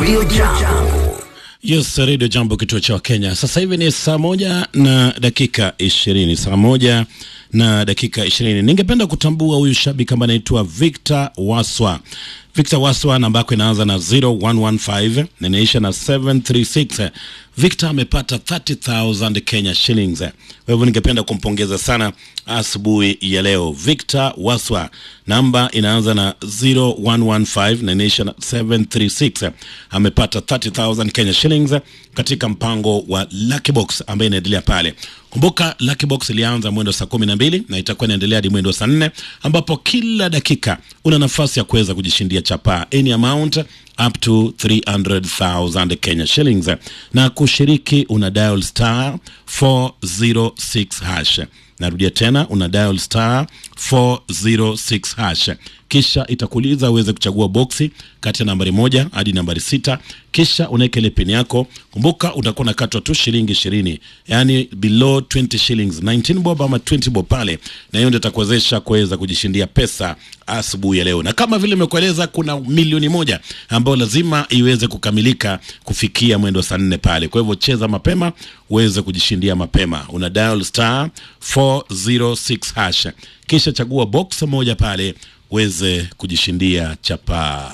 Radio Jambo. Yes, Radio Jambo, kituo cha Kenya. Sasa hivi ni saa moja na dakika ishirini, saa moja na dakika ishirini. Ningependa kutambua huyu shabiki ambaye anaitwa Victor Waswa. Victor Waswa, namba yako inaanza na 0115 na inaisha na 736. Victor amepata 30000 Kenya shillings. Kwa hivyo ningependa kumpongeza sana asubuhi ya leo. Victor Waswa, namba inaanza na 0115 na inaisha na 736. Amepata 30000 Kenya shillings katika mpango wa Lucky Box ambaye inaendelea pale. Kumbuka Lucky Box ilianza mwendo saa kumi na mbili na itakuwa inaendelea hadi mwendo saa nne ambapo kila dakika una nafasi ya kuweza kujishindia chapaa any amount up to 300,000 Kenya shillings, na kushiriki una dial star 406 hash. Narudia tena, una dial star 406 hash, kisha itakuuliza uweze kuchagua boksi kati ya nambari moja hadi nambari sita, kisha unaweka ile pin yako. Kumbuka utakuwa unakatwa tu shilingi ishirini, yani below 20 shillings, 19 bob ama 20 bob pale, na hiyo ndio itakuwezesha kuweza kujishindia pesa asubuhi ya leo. Na kama vile nimekueleza, kuna milioni moja ambayo lazima iweze kukamilika kufikia mwendo saa nne pale. Kwa hivyo cheza mapema uweze kujishindia mapema, una dial star 406 hash, kisha chagua box moja pale uweze kujishindia chapaa.